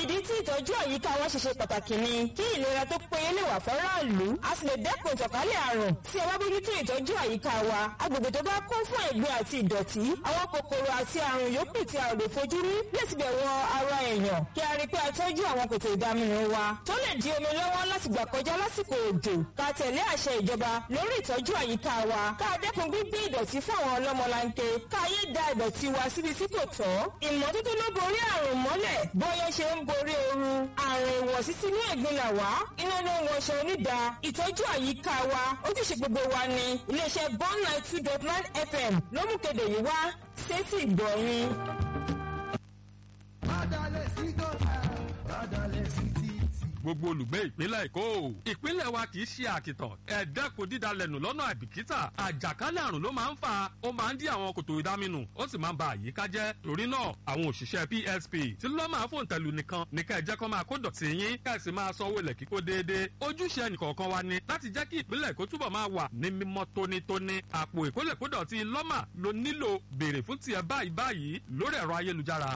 ìdí tí ìtọ́jú àyíká wa ṣe ṣe pàtàkì ni kí ìlera tó péye lè wà fọ́ráàlú a sì lè dẹ́kun ìtànkálẹ̀ àrùn tí a bá bójútó ìtọ́jú àyíká wa agbègbè tó bá kún fún ẹ̀gbin àti ìdọ̀tí àwọn kòkòrò àti àrùn yòókù tí a ò lè fojú rí lè ti bẹ̀ wọ ara èèyàn kí a rí i pé a tọ́jú àwọn kòtò ìdaminù wa tó lè di omi lọ́wọ́ láti gbà kọjá lásìkò òjò ká tẹ̀lé àṣẹ ìjọba lórí ìtọ́jú àyíká wa ká dẹ́kun gbígbé ìdọ̀tí fún àwọn ọlọ́mọlanke ká yé da ìdọ̀tí wa síbi tí kò tọ́ ìmọ́tótó ló borí àrùn mọ́lẹ̀ bóyá ṣe ń borí ooru àrùn ìwọ̀sí sínú ẹ̀gbin là wá iná ló ń wọṣọ onídàá ìtọ́jú àyíká wa ojúṣe gbogbo wa ni iléeṣẹ́ bond nine two dot nine fm ló mú kéde yìí wá sétí ìgbọ̀nyìn. Bádàlẹ̀ sí gọ́tà, bádàlẹ̀ sí títì. gbogbo olùgbé ìpínlẹ̀ èkó ìpínlẹ̀ wa kì í ṣe àkìtàn ẹ̀ẹ́dẹ́kun dídalẹ̀nù lọ́nà àìbìkítà àjàkálẹ̀ àrùn ló máa ń fà ó máa ń dí àwọn kòtò ìdáminù ó sì máa ń ba àyíká jẹ́ torí náà àwọn òṣìṣẹ́ psp tí lọ́ máa fòun tẹ̀lú nìkan ní ká ẹ jẹ́ kó máa kó dọ̀tí yín ká ẹ sì máa sanwó ilẹ̀ kíkó déédéé ojúṣe ẹnìkọ̀ọ̀kan wa ni láti jẹ́ kí ìpínlẹ̀ èkó túbọ̀ máa wà ní mímọ́ tónítóní àpò ìkólẹ̀kódọ̀tí lọ́mà ló nílò béèrè fún tiẹ̀ báyìí báyìí lórí ẹ̀rọ ayélujára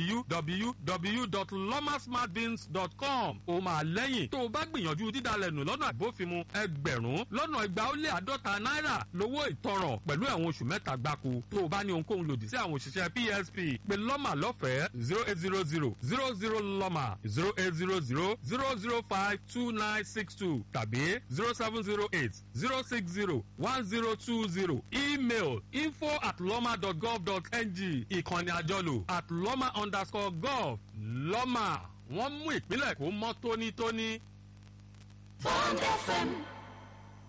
www.lomasmartbins.com ó máa lẹ́yìn tó o bá gbìyànjú dídalẹ̀ nù lọ́nà àbófinmu ẹgbẹ̀rún lọ́nà igba ó lé àádọ́ta náírà lówó ìtanràn pẹ̀lú ẹ̀wọ̀n oṣù mẹ́ta gbáko tó o bá ní ohunkóhun lòdì sí àwọn òṣìṣẹ́ psp pé lọ́mà lọ́fẹ̀ẹ́ zero eight zero zero zero zero lọ́mà zero eight zero zero zero zero five two nine six two tàbí zero seven zero eight zero six zero one zero two zero email info at lọ́mà dot gov dot ng ìkànnì àjọlò at lọ́mà underscore gov lọ́mà wọ́n mú ìpínlẹ̀ kó mọ́ tónítóní. Bond FM